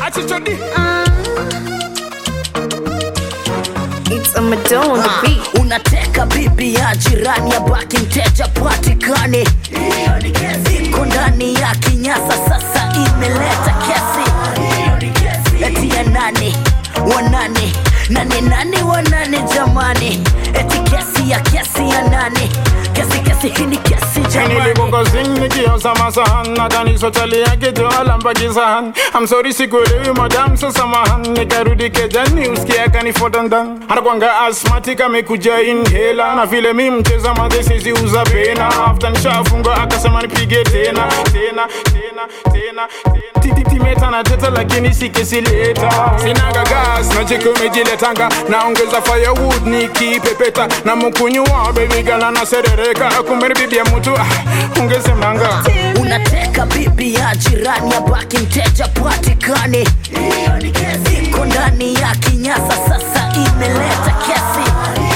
achichodi It's a Madonna on the beat. unateka bibi ya jirani ya baki mteja patikane iko ndani ya kinyasa sasa imeleta kesi eti ya nani wanane nane nane wanane jamani eti kesi ya kesi ya nane kesi kesi hii ni kesi jamani nilipokosing nikiosa masahan nadhani sotalia kitu alambakisahan amsori sikuelewi madam sasamahan nikarudi kejani usikia kanifotandan anakwanga asmatic amekuja inhela na vile mi mcheza madhesezi uza pena afta nishafunga akasema nipige tena tena tena tena tena timeta na teta lakini sikesileta sinaga gas nacheki umejiletanga naongeza firewood nikipepeta na mkunywa bebigala na serereka kumbe bibi ya mtu ah, ungesemanga unateka bibi ya jirani ya baki mteja patikane iko ndani ya kinyasa sasa imeleta kesi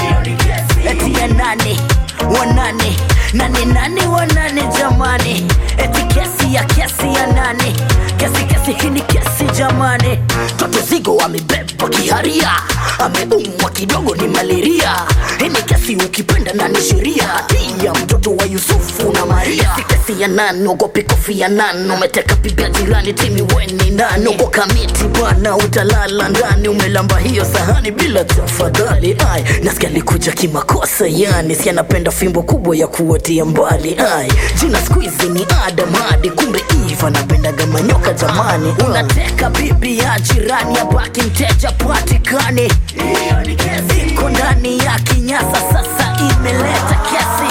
eti ya nane wanane nane nane wanane jamani eti kesi ya kesi ya nane kesi kesi hii ni kesi jamani toto zigo amebeba kiharia ameumwa kidogo ni malaria hii ni kesi ukipenda na ni sheria ya mtoto wa yusufu na maria si kesi ya nani ogopi kofi ya nani umeteka bibi ya jirani timi weni nani uko kamiti bwana utalala ndani umelamba hiyo sahani bila tafadhali ai nasikia likuja kimakosa yani si anapenda fimbo kubwa ya kuotia mbali ai jina skuizi ni adam hadi kumbe iva napendaga manyoka jamani unateka bibi ya jirani ya baki mteja patikane iko ndani ya kinyasa sasa imeleta kesi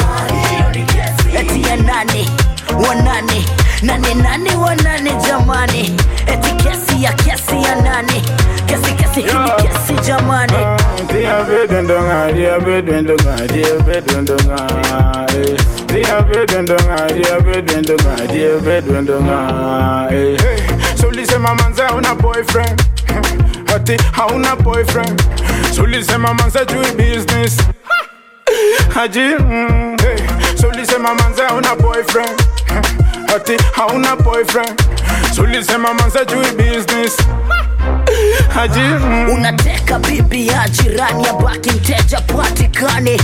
eti ya nane wanane nane nane wanane jamani eti kesi ya kesi ya nane kesi kesi hii ni kesi jamani Dia bedendonga, dia bedendonga, dia bedendonga, eh. Dia bedendonga, dia bedendonga, dia bedendonga, eh. So ulisema manze hauna boyfriend ati hauna boyfriend So ulisema manze jui business haji mm, hey. So ulisema manze hauna boyfriend ati hauna boyfriend So ulisema manze jui business haji mm. unateka bibi ya jirani ya baki mteja patikane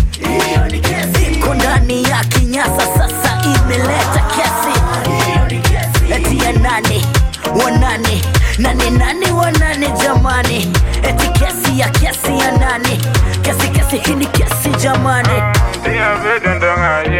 iko ndani ya kinyasa sasa imeleta kesi eti ya nane wanane nane nane wanane jamani eti kesi ya kesi ya nane kesi kesi hii ni kesi jamani Dia bedendonga,